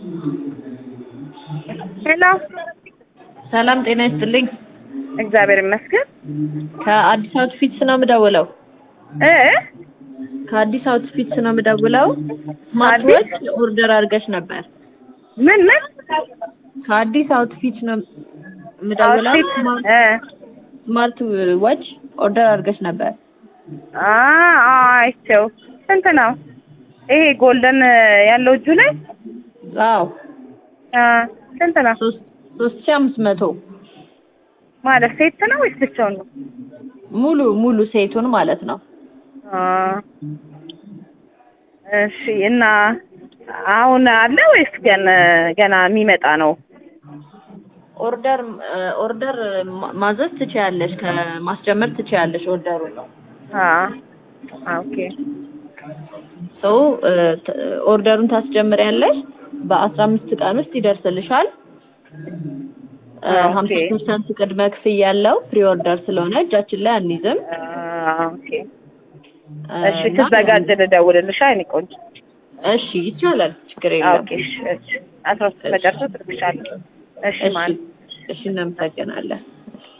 ሄሎ ሰላም ጤና ይስጥልኝ። እግዚአብሔር ይመስገን ከአዲስ አውትፊትስ ነው የምደውለው። እ ከአዲስ አውትፊትስ ነው የምደውለው። ስማርት አዲስ? ዎች ኦርደር አድርገሽ ነበር። ምን ምን ከአዲስ አውትፊት ነው የምደውለው። አውትፊት ስማርት- እ ስማርት ዎች ኦርደር አድርገሽ ነበር። አ አ አይቼው ስንት ነው ይሄ ጎልደን ያለው እጁ ላይ አዎ አ ስንት ነው ሶስት ሶስት ሺህ አምስት መቶ ማለት ሴት ነው ወይስ ብቻውን ነው ሙሉ ሙሉ ሴቱን ማለት ነው። አ እሺ እና አሁን አለ ወይስ ገና ገና የሚመጣ ነው ኦርደር ኦርደር ማ- ማዘዝ ትችያለሽ፣ ከማስጀመር ትችያለሽ ኦርደሩን ነው አ ኦኬ ሶ ኦርደሩን ታስጀምሪያለሽ። በአስራ አምስት ቀን ውስጥ ይደርስልሻል። ኦኬ። ሀምሳ ፐርሰንት ቅድመ ክፍያ ያለው ፕሪ ኦርደር ስለሆነ እጃችን ላይ አንይዝም። አ ኦኬ እሺ እና- ትዘጋጅ ልደውልልሽ አይኔ ቆንጆ እሺ ይቻላል፣ ችግር የለም። ኦኬ እሺ እሺ አስራ ሶስት መጨረሻ ትልክሻለሁ እሺ እሺ ማለት እሺ እናመሰግናለን።